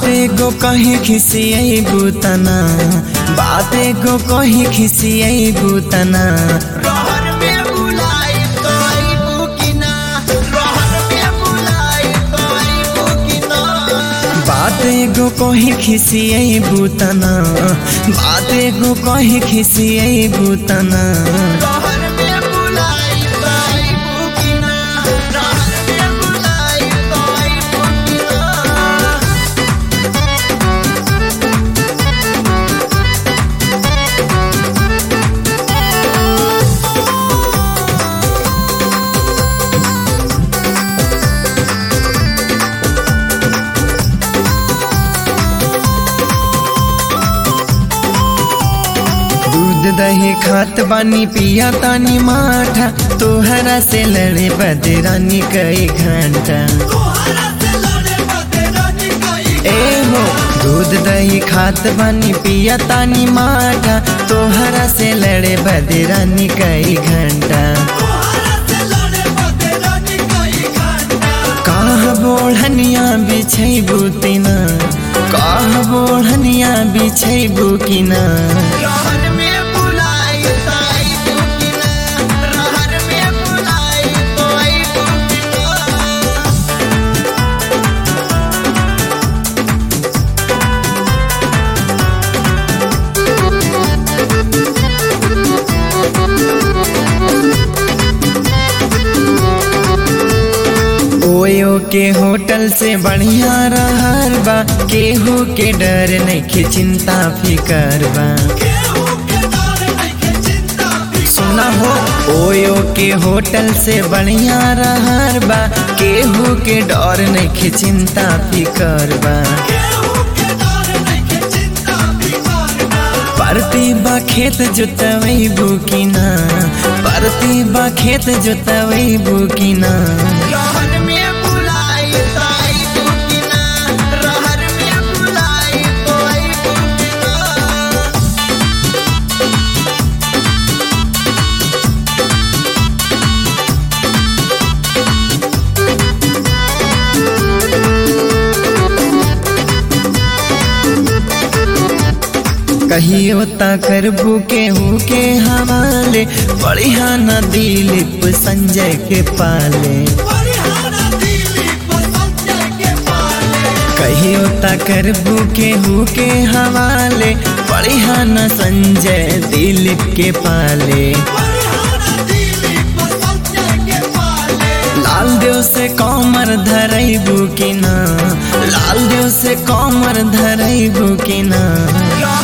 बाते गो कहीं खिसियई बुतना बाते गो कहीं खिसियई बुतना रहर में बुलाई तो आइबू कि ना रहर में बुलाई तो आइबू कि ना बाते गो कहीं खिसियई बुतना बाते गो कहीं खिसियई बुतना रहर में बुलाई तो आइबू कि ना रहर में बुलाई तो आइबू कि ना दूध दही खात बानी पिया तानी माठा तोहरा से लड़े बदरानी कई घंटा तोहरा से लड़े बदरानी कई ए हो दूध दही खात बानी पिया तानी माठा तोहरा से लड़े बदरानी कई घंटा तोहरा से लड़े बदरानी कई घंटा काह बोढ़निया बिछई बुतिना काह बोढ़निया बिछई बुकिना रहर में बुलाई तो आइबू कि ना रहर में बुलाई तो आइबू कि ना ओयो के होटल से बढ़िया रहर बा केहू के डर नहीं चिंता फिकर बा केहू के डर नइखे चिंता फिकर सुना हो ओयो के होटल से बढ़िया रहर बा केहू के डर नहीं चिंता फिकर बा केहू के डर नइखे चिंता फिकर बा परती बा खेत जोतवई बुकिना परती बा खेत जोतवई बुकिना रहर में बुलाई तो आइबू कि ना रहर में बुलाई तो आइबू कि ना कहियो ता करबू केहू के हवाले बढ़िया न दिलीप संजय के पाले परिहारा दिलीप संजय के पाले कहियो ता करबू केहू के हवाले बढ़िया न संजय दिलीप के पाले परिहारा दिलीप संजय के पाले लाल देव से कमर धरैबू कि ना लाल देव से कमर धरैबू कि ना रहर